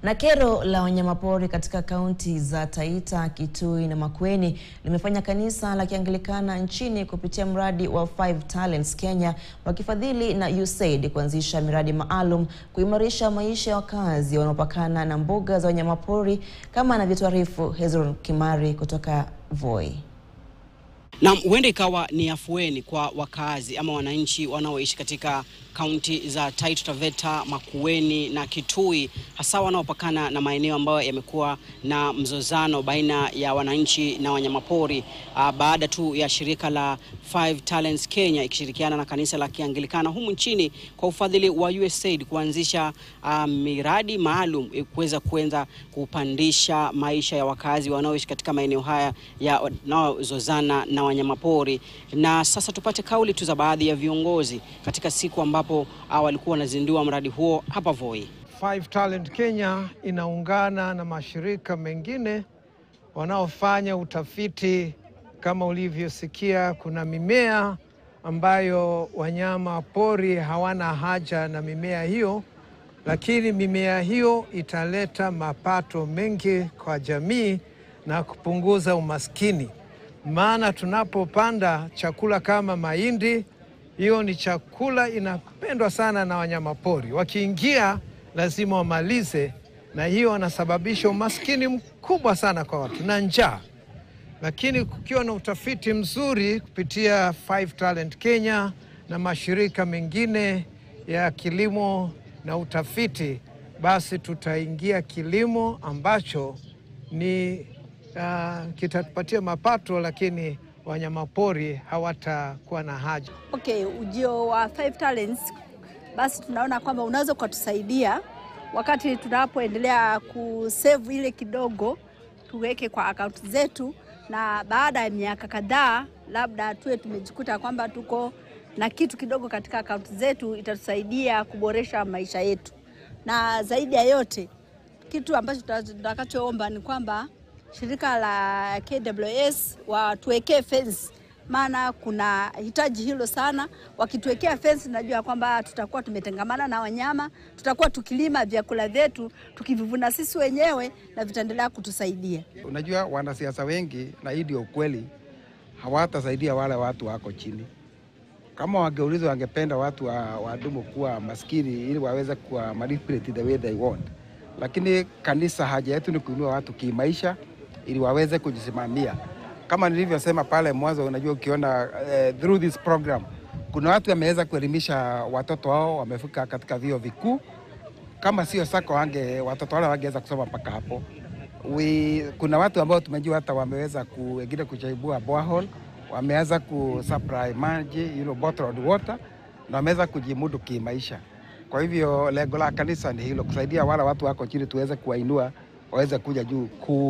Na kero la wanyamapori katika kaunti za Taita, Kitui na Makueni limefanya kanisa la Kianglikana nchini kupitia mradi wa Five Talents Kenya wakifadhili na USAID kuanzisha miradi maalum kuimarisha maisha ya wakazi wanaopakana na mbuga za wanyamapori kama anavyotuarifu Hezron Kimari kutoka Voi. Na huenda ikawa ni afueni kwa wakazi ama wananchi wanaoishi katika kaunti za Taita Taveta, Makueni na Kitui, hasa wanaopakana na maeneo ambayo yamekuwa na mzozano baina ya wananchi na wanyamapori uh, baada tu ya shirika la Five Talents Kenya ikishirikiana na kanisa la Kianglikana humu nchini kwa ufadhili wa USAID kuanzisha uh, miradi maalum kuweza kuenza kupandisha maisha ya wakazi wanaoishi katika maeneo haya yanayozozana na wanyamapori. Na sasa tupate kauli tu za baadhi ya viongozi katika siku ambapo walikuwa wanazindua mradi huo hapa Voi. Five Talent Kenya inaungana na mashirika mengine wanaofanya utafiti. Kama ulivyosikia, kuna mimea ambayo wanyama pori hawana haja na mimea hiyo, lakini mimea hiyo italeta mapato mengi kwa jamii na kupunguza umaskini. Maana tunapopanda chakula kama mahindi hiyo ni chakula inapendwa sana na wanyamapori. Wakiingia lazima wamalize, na hiyo wanasababisha umaskini mkubwa sana kwa watu na njaa. Lakini kukiwa na utafiti mzuri kupitia Five Talent Kenya na mashirika mengine ya kilimo na utafiti, basi tutaingia kilimo ambacho ni uh, kitatupatia mapato lakini wanyamapori hawatakuwa na haja. Okay, ujio wa Five Talents basi tunaona kwamba unaweza ukatusaidia wakati tunapoendelea kusave ile kidogo tuweke kwa akaunti zetu, na baada ya miaka kadhaa labda tuwe tumejikuta kwamba tuko na kitu kidogo katika akaunti zetu, itatusaidia kuboresha maisha yetu, na zaidi ya yote kitu ambacho tutakachoomba ni kwamba shirika la KWS watuwekee fence, maana kuna hitaji hilo sana. Wakituwekea fence, najua kwamba tutakuwa tumetengamana na wanyama, tutakuwa tukilima vyakula vyetu tukivivuna sisi wenyewe na vitaendelea kutusaidia. Unajua, wanasiasa wengi, na hii ndio ukweli, hawatasaidia wale watu wako chini. Kama wangeulizwa, wangependa watu wa, wadumu kuwa maskini ili waweze kuwa manipulate the way they want, lakini kanisa, haja yetu ni kuinua watu kimaisha ili waweze kujisimamia. Kama nilivyosema pale mwanzo, unajua ukiona uh, through this program kuna watu wameweza kuelimisha watoto wao, wamefika katika vyuo vikuu. Kama sio sako wange watoto wale wangeweza kusoma mpaka hapo. We, kuna watu ambao tumejua hata wameweza ku, wengine kuchaibua borehole, wameweza kusupply maji you know, bottled water na wameweza kujimudu kimaisha. Kwa hivyo lengo la kanisa ni hilo, kusaidia wale watu wako chini, tuweze kuwainua waweze kuja juu,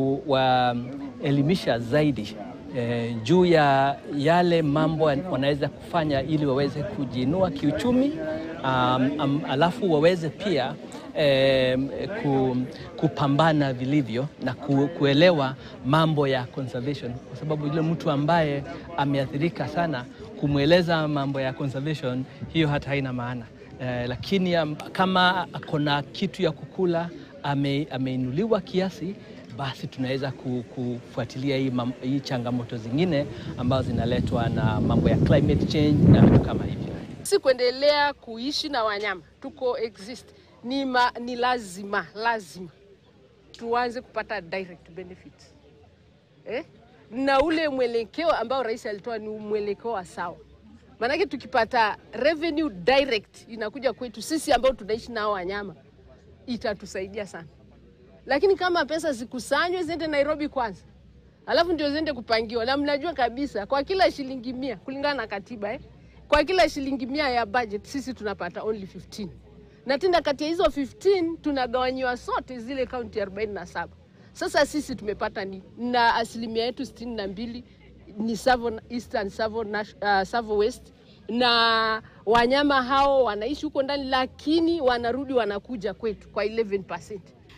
kuwaelimisha zaidi eh, juu ya yale mambo wanaweza kufanya ili waweze kujiinua kiuchumi, um, um, alafu waweze pia eh, ku, kupambana vilivyo na ku, kuelewa mambo ya conservation, kwa sababu yule mtu ambaye ameathirika sana kumweleza mambo ya conservation, hiyo hata haina maana eh, lakini um, kama akona kitu ya kukula ame, ameinuliwa kiasi basi tunaweza kufuatilia hii, hii changamoto zingine ambazo zinaletwa na mambo ya climate change na vitu kama hivyo. Si kuendelea kuishi na wanyama tuko exist ni, ma, ni lazima lazima tuanze kupata direct benefits eh? na ule mwelekeo ambao rais alitoa ni mwelekeo wa sawa, maanake tukipata revenue direct inakuja kwetu sisi ambao tunaishi nao wanyama itatusaidia sana, lakini kama pesa zikusanywe ziende Nairobi kwanza, alafu ndio ziende kupangiwa, na mnajua kabisa kwa kila shilingi mia kulingana na katiba eh, kwa kila shilingi mia ya budget sisi tunapata only 15 na tena kati ya hizo 15 tunagawanyiwa sote zile kaunti 47. Sasa sisi tumepata ni na asilimia yetu sitini na mbili ni Savo Eastern, Savo, uh, Savo West na wanyama hao wanaishi huko ndani, lakini wanarudi wanakuja kwetu kwa 11%.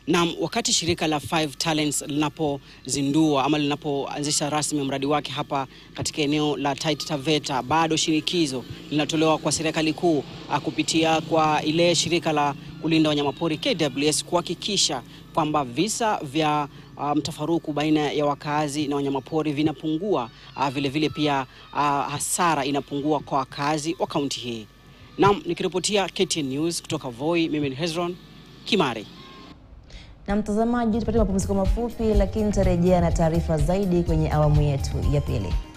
Na wakati shirika la Five Talents linapozindua ama linapoanzisha rasmi mradi wake hapa katika eneo la Taita Taveta, bado shinikizo linatolewa kwa serikali kuu ah, kupitia kwa ile shirika la kulinda wanyamapori KWS kuhakikisha kwamba visa vya ah, mtafaruku baina ya wakazi na wanyamapori vinapungua, ah, vile vile pia ah, hasara inapungua kwa wakazi wa kaunti hii. Naam, nikiripotia KTN News kutoka Voi, mimi ni Hezron Kimari. Na mtazamaji, tupate mapumziko mafupi, lakini tutarejea na taarifa zaidi kwenye awamu yetu ya pili.